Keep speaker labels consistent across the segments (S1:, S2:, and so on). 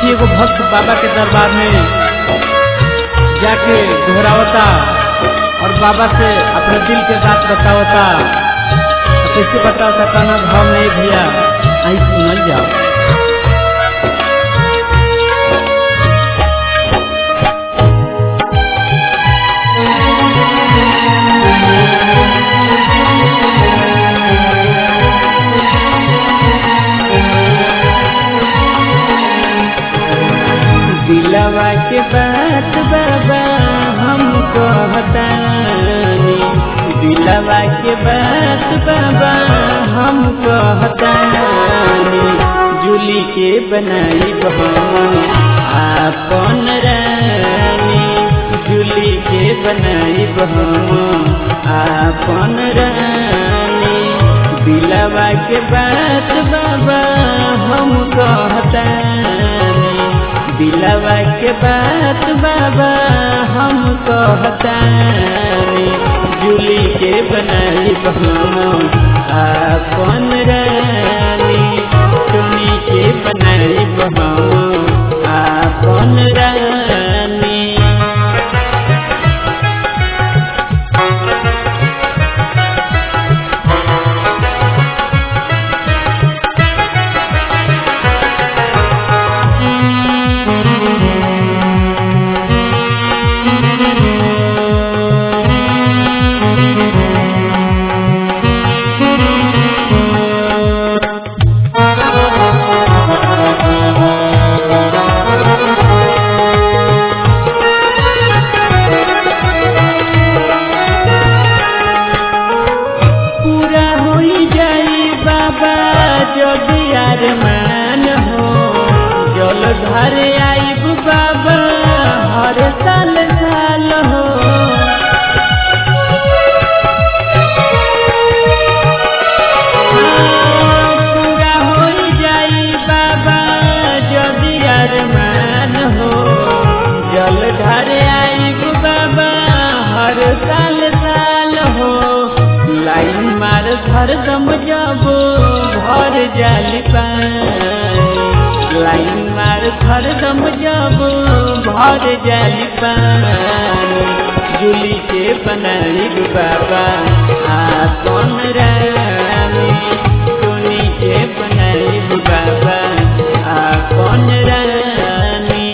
S1: देखिए एगो भक्त बाबा के दरबार में जाके घोरावता और बाबा से अपने दिल के बात बतावता तो कैसे बतावता कहना भाव नहीं भैया आई सुनल जाओ
S2: दिलवा के बात बाबा हमको हतानी दिलवा के बात बाबा हमको हतानी जुली के बनाई हम आपन रानी जुली के बनाई हम आपन रानी दिलवा के बात बाबा हमको हतानी दिलवा के बात बाबा हम कहतानी जुली के बनाई हम आपन रानी चुनी के बनाई हम आपन रानी पूरा हो जाई बाबा जदि अरमान हो जल घर आईब बाबा हर साल साल हो पूरा हो जाई बाबा जदि अरमान हो जल घर आईब बाबा हर साल साल हो लाइन मार हरदम जब भर जाली पानी लाइन मार हरदम जब भर जाली पानी जुली के बनाई बाबा आपन रानी सुनी के बनाई बाबा आपन रानी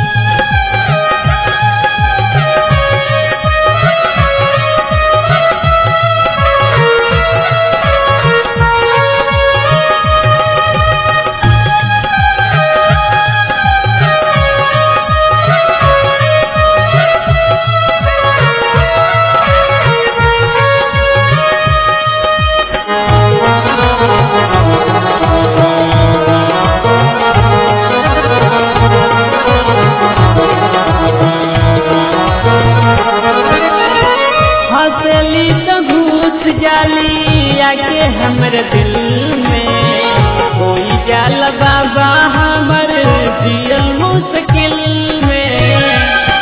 S2: हंसली तो घूस जाली आके हमर दिल में कोई जाल बाबा हमर जियल मुश्किल में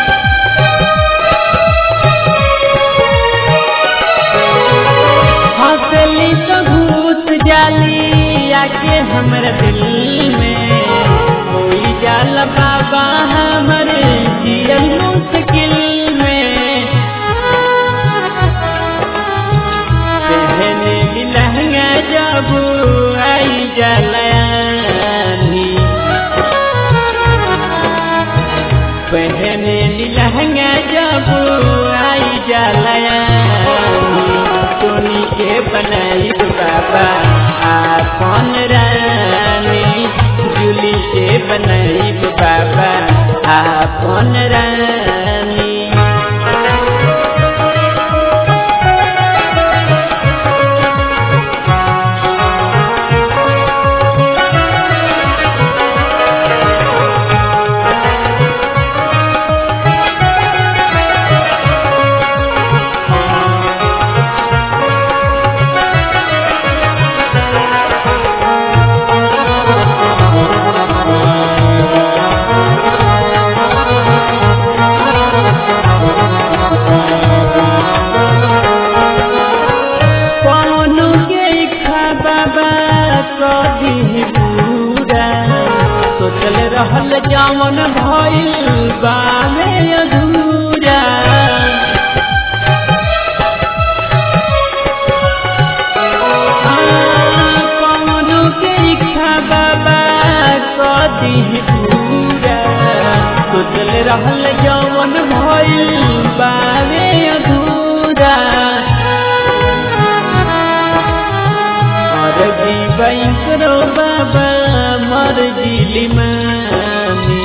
S2: हंसली तो घूस जाली आके हमर दिल में कोई जाल बाबा हमर जियल मुश्किल में पहने लहंगा जब आई जलानी पहने लहंगा जब आई जलानी सोनी के बनाई बाबा आपन रानी जुली के बनाई बाबा आपन रानी रहल जावन भइल बावे अधूरा कौनो के इच्छा बाबा कदी पूरा सोचल रहल जवन भइल बावे अधूरा और जीवन करो बाबा मर जिली मामी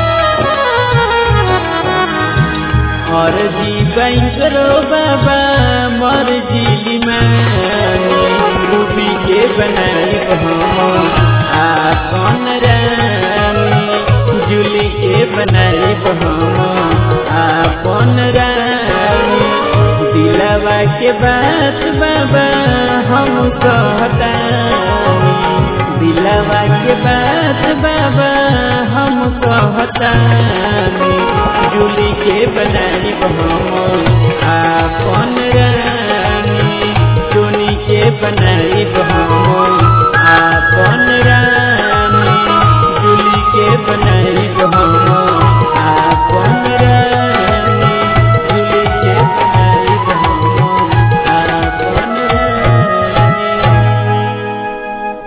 S2: और जीवन करो बाबा मर जिली मामी रूबी के बनाई हम आपन रानी जुली के बनाई हम आपन रानी दिलवा के बात बाबा हम कहतानी दिलवा के बात बाबा हम कहतानी जुली के बनाई हम आपन